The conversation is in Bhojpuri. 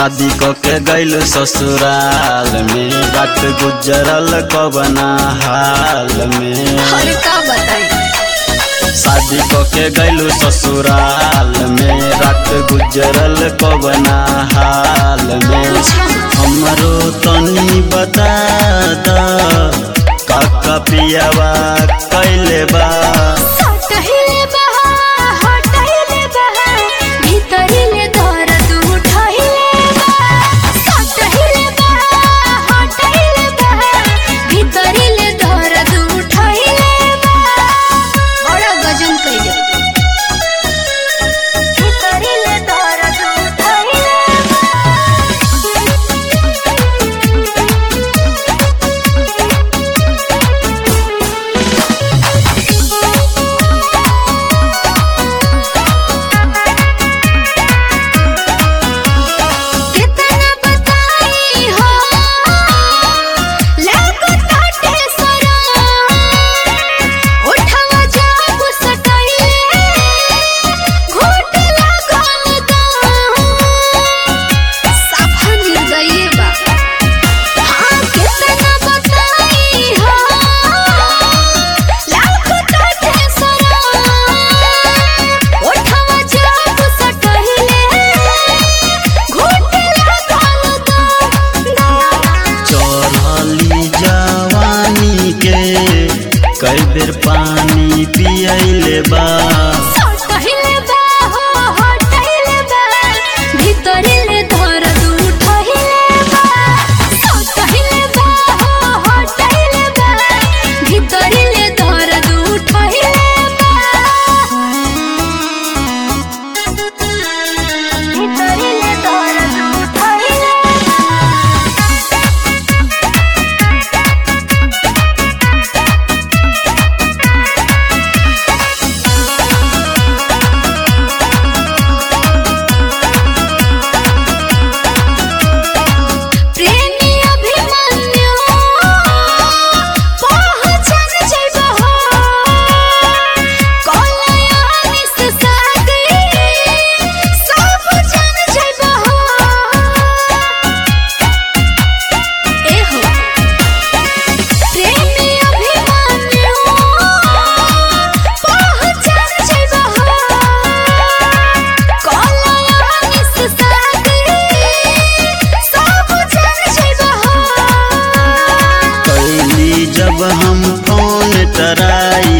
शादी क के गैल ससुराल में रात गुजरल कबना हाल में अरे का बताई शादी क के गैल ससुराल में रात गुजरल कबना हाल में हमरो तनी बता द काका पियावा कैले बा सटहिले बहा हटहिले बहा भीतरिले दर्द उठहिले बहा सटहिले बहा हटहिले बहा भीतरिले दर्द उठहिले बहा बड़ा गजन कइले भीतरिले दर्द उठहिले कितना बताई हो लागो ताटे सरा उठवा जाब सटाइले घोट लागल दा साफा निर्दयी बा हाँ कितना बताई हो लागो ताटे सरा उठवा जाब सटाइले घोट लागल दा चढ़ली जवानी के कई बेर पानी पियले बा सटहिले बा हो हटहिले बा भीतरिले दर्द उठहिले बा सटहिले बा हो हटहिले बा भीतरिले दर्द उठहिले बा भीतरिले दर्द उठहिले प्रेमी अभिमन्यु पहचान जइबो हो कलयानी से शादी सब जान जइबो हो ए हो प्रेमी अभिमन्यु पहचान जइबो हो कलयानी से शादी सब जान जइबो हो कैली जब हम फोन टराई